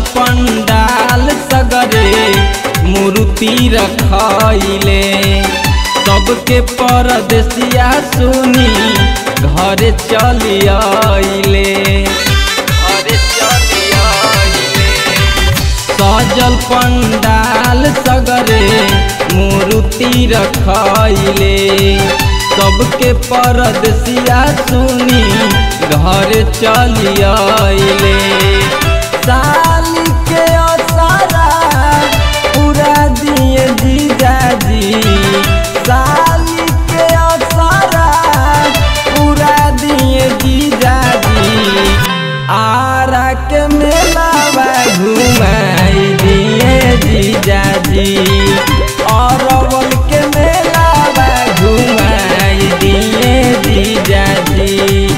पंडाल सगरे मूर्ति रखैले सबके परदेसिया सुनी घरे चली आइले घरे चली आइले सजल पंडाल सगरे मूर्ति रखैले सबके परदेसिया सुनी घर चली आइले साली के असारा पूरा दिए जीजाजी साली के असारा पूरा दिए जीजाजी आरा के मेलावा घुमाई दिए जीजाजी अरवल के मेलावा घुमाई दिए जीजाजी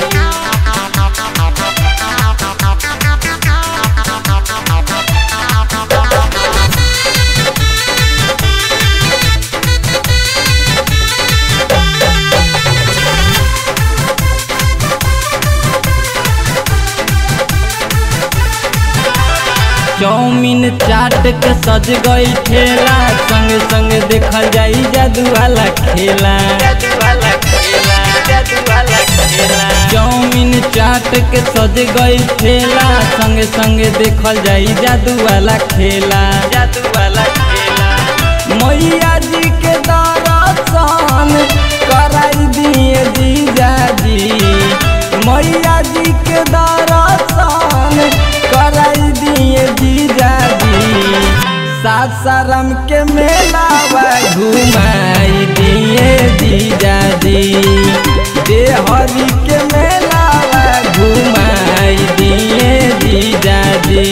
चौमिन चाट के सज गई ठेला संग संग देखल जाई जादू वाला खेला चौमिन चाट के सज गई ठेला संग संग देखल जाई जादू वाला खेला जादू वाला खेला मैया जी के दर्शन कराई दिए जीजाजी मैया जी के दर्शन कराई दिए जीजाजी सासाराम के मेलावा घुमाई दिए जीजाजी देहरी के मेलावा घुमाई दिए जीजाजी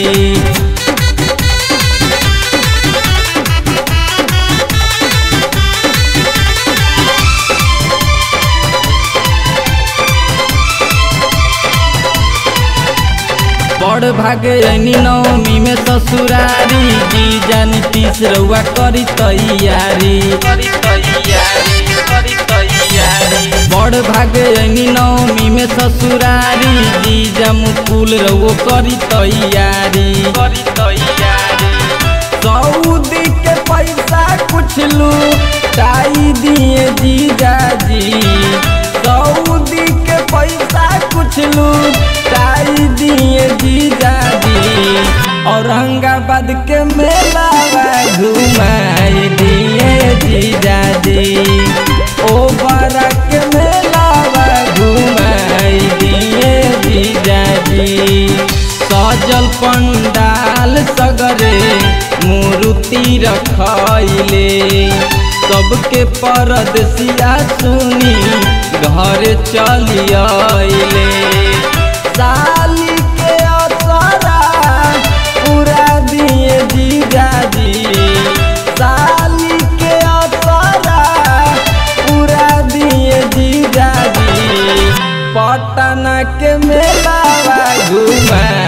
बड़ भागे ऐनी नवमी में ससुरारी जी जानी तीस रउआ करी तैयारी करी तैयारी करी तैयारी बड़ भागे ऐनी नवमी में ससुरारी जी जमुकुल रउओ करी तैयारी करी तैयारी सऊदी के पैसा कुछ लू ताई दिए जीजाजी सऊदी के पैसा कुछ लू ताई दिए जीजाजी औरंगाबाद के मेलावा घुमाई दिए जीजाजी ओ बरा के मेलावा घुमाई दिए जीजाजी सजल पंडाल सगरे मूर्ति रखैले सबके परदेसिया सुनी घर चली आइले साली के असरा पूरा दिए जीजाजी साली के असरा पूरा दिए जीजाजी पटना के मेलावा घुमा